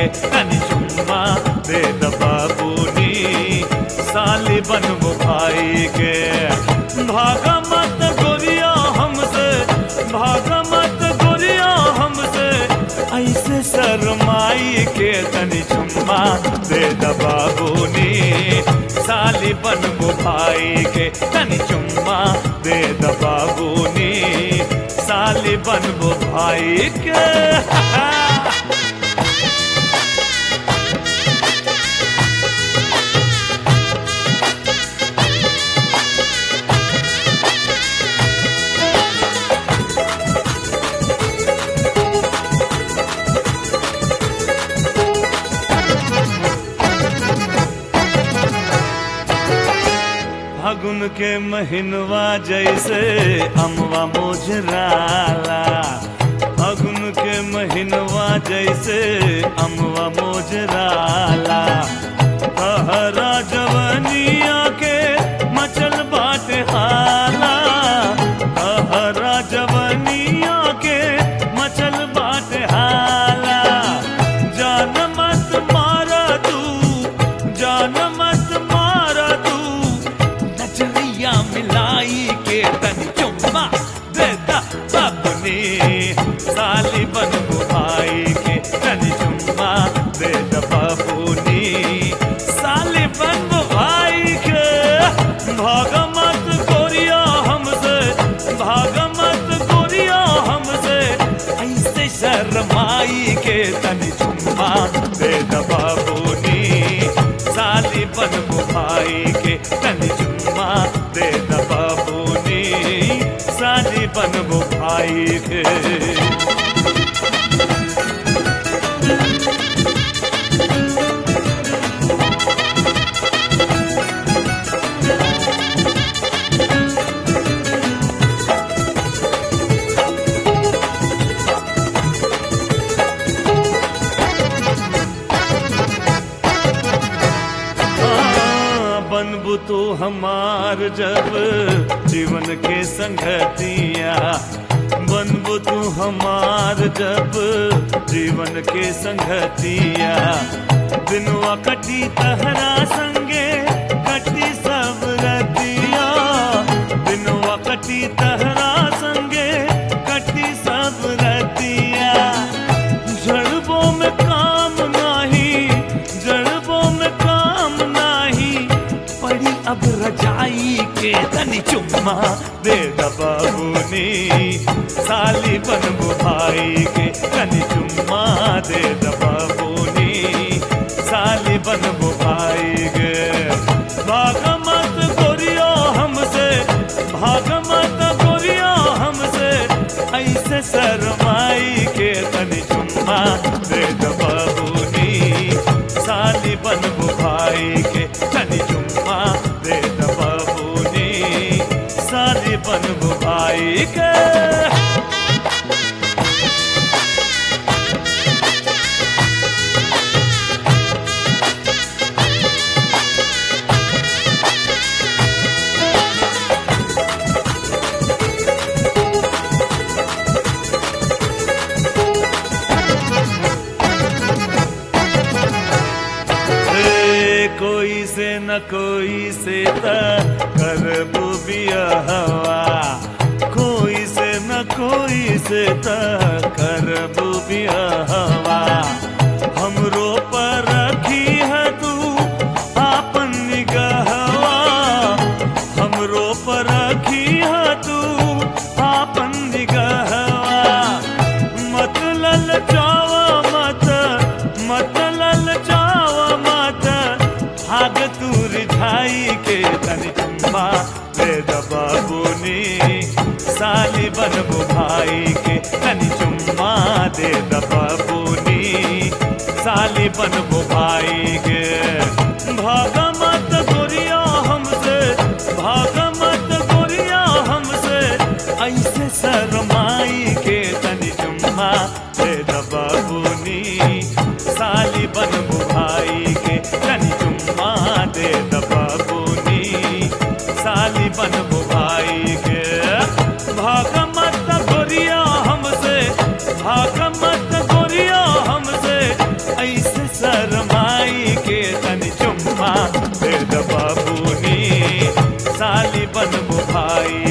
तनी चुम्मा दे द बाबूनी साली बनबो भाई के भागा मत गोरिया हमसे भागा मत गोरिया हमसे ऐसे शरमाई के तनी चुम्मा दे द बाबूनी साली बनबो भाई के तनी चुम्मा दे द बाबूनी साली बनबो भाई के फागुन के महीनवा जैसे अमवा मोजराला फागुन के महीनवा जैसे अमवा मोजराला कहरा जवनिया के मचल बाटे हाला कहरा जवनिया के मचल बाटे हाला जान मत मारा तू जान मत मारा तू नजरिया मिलाई के तन चुम्मा देता अपने साली बन भाई के तन चुम्मा देता बाबूनी साली बन भाई के भाग मत गोरिया हमसे भाग मत गोरिया हमसे ऐसे शर्माई के तन चुम्मा देता बाबूनी साली बन भाई के तन चुम्मा दे द बाबूनी साली बन भाई के हाँ, बनबू तू हमार जब जीवन के संगतिया बनबू तू हमार जब जीवन के संगतिया दिनवा कटी तहरा संगे कटी सब रतिया दिनवा कटी तहरा संगे कटी सब रतिया जड़बों में काम नाही जड़बों में काम नाही पड़ी अब रजाई के तनी चुम्मा दे द बाबूनी साली बनबू भाई के तनी चुम्मा दे द बाबूनी साली बनबू भाई के भाग मत गोरियो हमसे भाग मत गोरियो हमसे ऐसे शरमाई के तनी चुम्मा दे द बाबूनी साली बनबू भाई के तनी चुम्मा दे द बाबूनी साली बनबू भाई के ए, कोई से न कोई से त करबू बिया हवा कोई से न कोई से त करबू बिया हवा हमरो पर रखी है तू आपन निगहवा हमरो पर रखी है तू आपन निगहवा मत ललचावा मत मत ललचावा मत भाग तू रिझाई के तनि चुम्मा दे द बाबूनी साली बनबू भाई के तनि चुम्मा दे द बाबूनी साली बनबू भाई के भाग मत गोरिया हमसे भाग मत गोरिया हमसे ऐसे शरमाई के तनि चुम्मा दे द बाबूनी साली बनबू भाई के तनि चुम्मा दे द बाबूनी साली बनबू भाई के भाग मत गोरिया हमसे भाग मत गोरिया हमसे ऐसे भाई